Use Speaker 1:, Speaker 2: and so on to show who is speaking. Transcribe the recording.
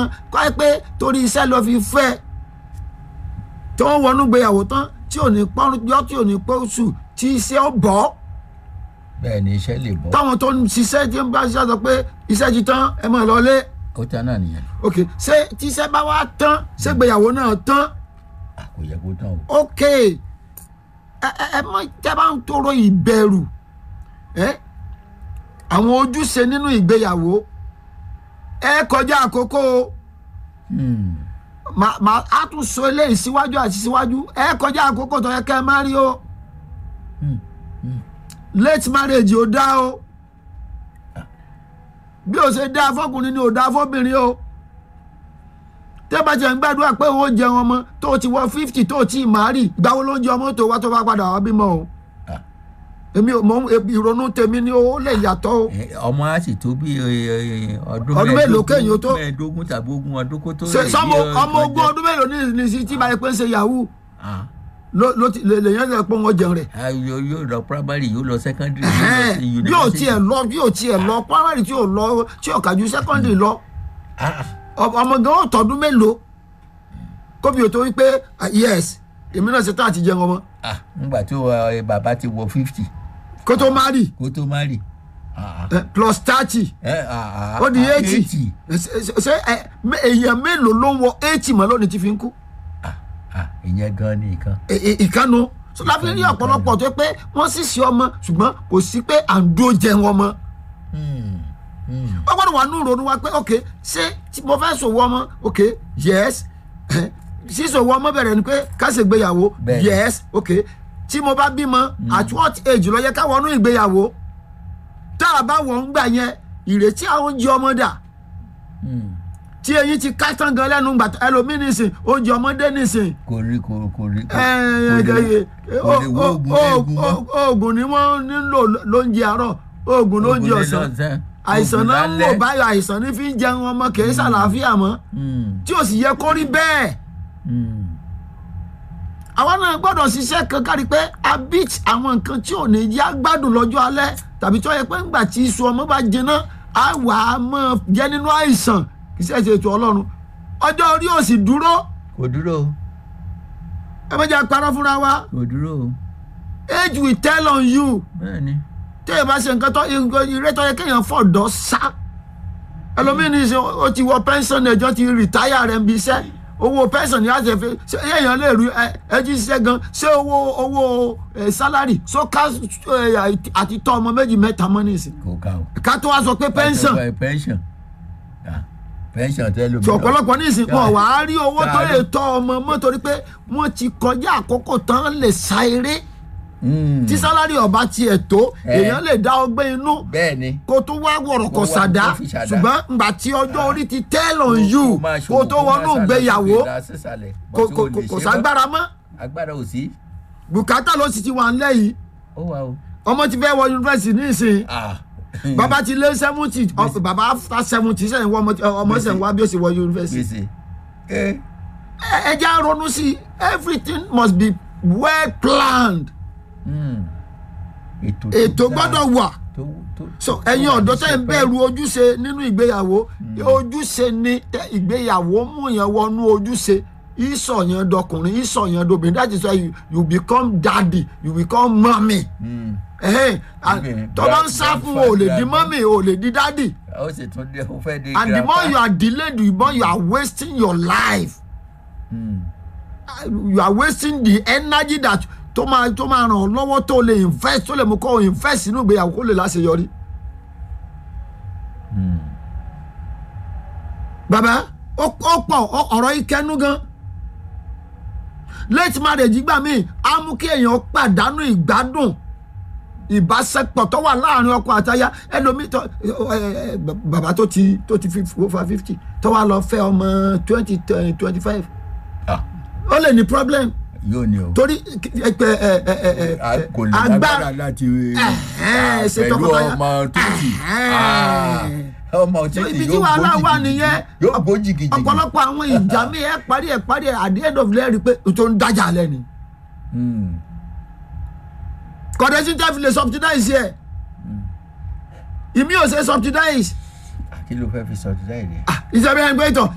Speaker 1: kọ́ ẹ pé torí iṣẹ́ lọ fi fẹ́ tí wọ́n wọnú gbéyàwó tán tí ò ní pọ́njọ́ tí ò ní pọ́ṣù tí iṣẹ́ ó bọ́
Speaker 2: bẹ́ẹ̀ ni iṣẹ́ lè bọ́
Speaker 1: táwọn tó ń ṣiṣẹ́ tí ń bá ṣiṣẹ́ sọ pé iṣẹ́ ti tán ẹ máa lọlé
Speaker 2: ó tán náà nìyẹn
Speaker 1: ok ṣé tíṣẹ́ bá wá tán ṣé gbéyàwó náà tán
Speaker 2: à kò yẹ kó tán o
Speaker 1: ok ẹ ẹ ẹ mọ tẹ bá ń tọrọ ìbẹ̀rù ẹ àwọn ojúṣe nínú ìgbéyàwó ẹ kọjá àkókò o
Speaker 2: Hmm.
Speaker 1: màá màá á tún sọ eléyìí síwájú àti síwájú ẹ kọjá àkókò tó yẹ kẹ́ ẹ má rí o
Speaker 2: Hmm. Hmm.
Speaker 1: late marriage ò dá o bí o ṣe dá fọkùnrin ni ò dá fọbìnrin o tẹ́ bá jẹ́ ń gbàdúrà pé òun ó jẹun ọmọ tó o ti wọ fifty tó o ti màárì ìgbàwo ló ń jẹ ọmọ tó wá tó bá padà wá bímọ o
Speaker 2: Ah.
Speaker 1: èmi ò mọ ìrònú tèmi ni ó lè yàtọ̀ o
Speaker 2: Eh, ọmọ á sì tó bí eh, eh, ọdún
Speaker 1: Ọdún mélòó kéèyàn tó?
Speaker 2: mẹ́ẹ̀ẹ́dógún tàbí ogún ọdún kó tó
Speaker 1: ṣe
Speaker 2: lè
Speaker 1: sọmọ
Speaker 2: bí, eh,
Speaker 1: ọmọ
Speaker 2: tó
Speaker 1: ogún
Speaker 2: jẹ-
Speaker 1: ọdún mélòó ní ní sí tí báyìí pé ń ṣe yahoo
Speaker 2: Ah.
Speaker 1: ló ló ti lè lèyàn lè pé wọn jẹun rẹ
Speaker 2: Ah, yóò yóò lọ primary yóò lọ secondary yóò lọ
Speaker 1: Ẹhẹ́n,
Speaker 2: sí
Speaker 1: bí ò
Speaker 2: university.
Speaker 1: tiẹ̀ lọ bí ò tiẹ̀ lọ primary tí ò lọ tí ò kàjú secondary lọ
Speaker 2: Ah,
Speaker 1: ọ- ọmọ gan ó tọdún mélòó kóbi ò tó wípé ah, yes èmi náà ṣe tán àti jẹun ọmọ
Speaker 2: ah, nígbà tí eh, bàbá ti wọ fifty
Speaker 1: kó tó marry
Speaker 2: kó tó marry. Ah, ah.
Speaker 1: eh, plus thirty
Speaker 2: Eh, ah, ah,
Speaker 1: ó di
Speaker 2: ah,
Speaker 1: eighty ṣe ẹ mẹ- èèyàn mélòó ló ń wọ eighty mọ́ lónìí tí fi ń kú
Speaker 2: Ah, ah, ìyẹn gan ni nǹkan.
Speaker 1: Ẹ- ẹ- ìkànnù so láfi rí ọ̀pọ̀lọpọ̀ tó pé wọ́n sì ṣe ọmọ ṣùgbọ́n kò sí pé à ń dó jẹun ọmọ
Speaker 2: Hmm. Hmm.
Speaker 1: wọ́n gbọ́dọ̀ wà ní ìrònú wa pé ok ṣé tí mo fẹ́ ṣòwò ọmọ ok yes sísòwò ọmọ bẹ̀rẹ̀ ni pé ká ṣe ìgbéyàwó
Speaker 2: Bẹ́ẹ̀ni.
Speaker 1: yes ok tí mo bá bímọ at what age ló yẹ ká wọnú ìgbéyàwó tá a bá wọ̀ ń gbà yẹn ìrètí àwọn oúnjẹ ọmọ dà
Speaker 2: Hmm.
Speaker 1: tí eyín ti ká tán gan lẹ́nu gbà ẹlòmíì nìsín oúnjẹ ọmọdé nìsín
Speaker 2: kò rí kò kò rí kò
Speaker 1: ẹ,
Speaker 2: kò
Speaker 1: ẹ,
Speaker 2: lè-
Speaker 1: ẹ,
Speaker 2: kò lè wo oògùn eegun mọ́.
Speaker 1: oògùn ni wọ́n nílò lóúnjẹ àárọ̀ oògùn lóúnjẹ
Speaker 2: Oògùn
Speaker 1: ọ̀sán
Speaker 2: lọ́sàn,
Speaker 1: àìsàn
Speaker 2: oògùn
Speaker 1: náà ń
Speaker 2: lálẹ́.
Speaker 1: wò báyọ̀ àìsàn ní fi ń jẹun ọmọ kì í ṣàlàáfíà mọ́
Speaker 2: Hmm.
Speaker 1: tí ò sì yẹ kó rí bẹ́ẹ̀
Speaker 2: Hmm.
Speaker 1: àwa náà gbọ́dọ̀ ṣiṣẹ́ kan kárí pé a beat àwọn nǹkan tí ò ní yá gbádùn lọ́jọ́ alẹ́ tàbí tí wọ́n yẹ pé ńgbà tí iṣu ọmọ bá jiná á wà á mọ̀ jẹ́ nínú àìsàn kì í ṣe ètò ọlọ́run ọjọ́ orí ò sì dúró
Speaker 2: kò dúró o,
Speaker 1: ẹ má jẹ́ àparọ́ fúnra wa
Speaker 2: kò dúró o.
Speaker 1: age will tell on you
Speaker 2: bẹ́ẹ̀ ni
Speaker 1: tí ẹ bá ṣe nǹkan tó ire tó yẹ kéèyàn fọ̀dọ̀ sá ẹlòmíì ní ṣe ó ti wọ pension ẹjọ́ ti rìtáyà rẹ̀ ń bi iṣẹ́ owó pension ni a ṣe fi ṣe èèyàn lè rí ẹ ẹ jí ṣiṣẹ́ gan ṣé owó owó ẹ salary so ká ẹ àti tọ́ ọmọ méjì mẹ́ta mọ́ nísìn
Speaker 2: kò ká o.
Speaker 1: ká tó wá sọ pé pension
Speaker 2: Pàtó- pension Ah, pension tẹ́lẹ̀ mi.
Speaker 1: tí ọ̀pọ̀lọpọ̀ nísìn wọn wà á rí owó tó lè
Speaker 2: Káàárọ̀.
Speaker 1: tọ́ ọmọ mọ́ torí pé wọ́n ti kọjá àkókò tán lè sa eré tí salary ọba tiẹ̀ tó
Speaker 2: Eh.
Speaker 1: èèyàn lè dá ọgbẹ́ inú
Speaker 2: bẹ́ẹ̀ ni
Speaker 1: kó tó wá wọ̀rọ̀ kọ̀
Speaker 2: Kó wá-
Speaker 1: sàdá
Speaker 2: kó fi ṣàdá.
Speaker 1: ṣùgbọ́n ngbà tí ọjọ́ orí ti tell on you
Speaker 2: Kó máa
Speaker 1: kó
Speaker 2: ṣòwò,
Speaker 1: tó
Speaker 2: kó máa
Speaker 1: wọnú
Speaker 2: ṣàlàyé
Speaker 1: ìgbéyàwó
Speaker 2: sókè dá sísàlẹ̀,
Speaker 1: kò
Speaker 2: but
Speaker 1: kò
Speaker 2: ó lè
Speaker 1: kò- kò
Speaker 2: ṣe
Speaker 1: ságbára mọ́
Speaker 2: mọ́. agbára ò sí.
Speaker 1: bùkátà ló sì ti wà ńlẹ̀ yìí
Speaker 2: ó wà o.
Speaker 1: ọmọ ti fẹ́ wọ yunifásitì nísìnyí
Speaker 2: Ah.
Speaker 1: bàbá ti lé seventy bàbá after seventy sẹ́yìn wọ ọmọ ọmọ sẹ́yìn wá bí ó sì wọ yunifásitì
Speaker 2: gbèsè. ẹ
Speaker 1: Ẹ- ẹ jẹ́ á ronú sí i everything must be well planned
Speaker 2: Hmm. ètò tó
Speaker 1: ètò
Speaker 2: dáa,
Speaker 1: gbọ́dọ̀ wà
Speaker 2: tó- tó-
Speaker 1: so
Speaker 2: tó
Speaker 1: ẹ̀yin
Speaker 2: wà ní
Speaker 1: ọ̀dọ́ tẹ́ ń
Speaker 2: sẹpẹ́.
Speaker 1: bẹ̀rù ojúṣe nínú ìgbéyàwó ojúṣe ni tẹ ìgbéyàwó mú yẹn wọnú ojúṣe ìsọ̀ yẹn dọkùnrin ìsọ̀ yẹn dobìnrin that is why you, you become daddy you become mommy
Speaker 2: Hmm.
Speaker 1: ẹ̀hẹ́n and
Speaker 2: Obìnrin,
Speaker 1: tó bá ń
Speaker 2: grand-
Speaker 1: sá fún
Speaker 2: grandfather,
Speaker 1: o ò lè di
Speaker 2: grandma.
Speaker 1: mommy o ò lè di daddy
Speaker 2: ó sì tún dé ó fẹ́ dé
Speaker 1: and the more
Speaker 2: grandpa.
Speaker 1: you are delayed the more you are wasting your life
Speaker 2: Hmm.
Speaker 1: you are wasting the energy that tó máa tó máa ràn ọ́ lọ́wọ́ tó lè invest tó lè mú kó o invest nínú ìgbéyàwó kó lè láṣeyọrí.
Speaker 2: Hmm.
Speaker 1: bàbá ó ó pọ̀ ọ- ọ̀rọ̀ yìí kẹnu gan late marriage gbà mí á mú kí èèyàn pàdánù ìgbádùn ìbáṣepọ̀ tó wà láàrin ọkọ àtaya ẹlòmíì tó ẹ, ẹ, bàbá tó ti tó ti fi over fifty tó wà lọ fẹ́ ọmọ twenty twenty five
Speaker 2: Ah,
Speaker 1: ó lè ní problem
Speaker 2: yóò ní o.
Speaker 1: torí ẹ, ẹ, ẹ, ẹ, ẹ, ẹ,
Speaker 2: A kò lè
Speaker 1: agbára
Speaker 2: lágbára láti
Speaker 1: Ẹ̀hẹ́n,
Speaker 2: ah,
Speaker 1: ṣe
Speaker 2: pẹ̀lú
Speaker 1: tọkọtaya.
Speaker 2: ọmọ títì
Speaker 1: Ẹ̀hẹ́n.
Speaker 2: ọmọ
Speaker 1: So,
Speaker 2: títì
Speaker 1: ibi tí
Speaker 2: yóò
Speaker 1: wàhálà
Speaker 2: bó
Speaker 1: wà
Speaker 2: jìgìjìgì
Speaker 1: nìyẹn
Speaker 2: yóò bó jìgìjìgì.
Speaker 1: ọ̀pọ̀lọpọ̀ àwọn ìjà mi ẹ parí ẹ parí ẹ at the end of the day rí i pé tó ń dájà lẹ́ni
Speaker 2: Hmm.
Speaker 1: kọ̀dẹ́sí tẹ́ fi lè subsidize yẹ ìmí ò ṣe subsidize
Speaker 2: kí ló fẹ́ fi sọ ti dáì rẹ̀.
Speaker 1: ìṣẹ̀bí ẹni pé ìtọ̀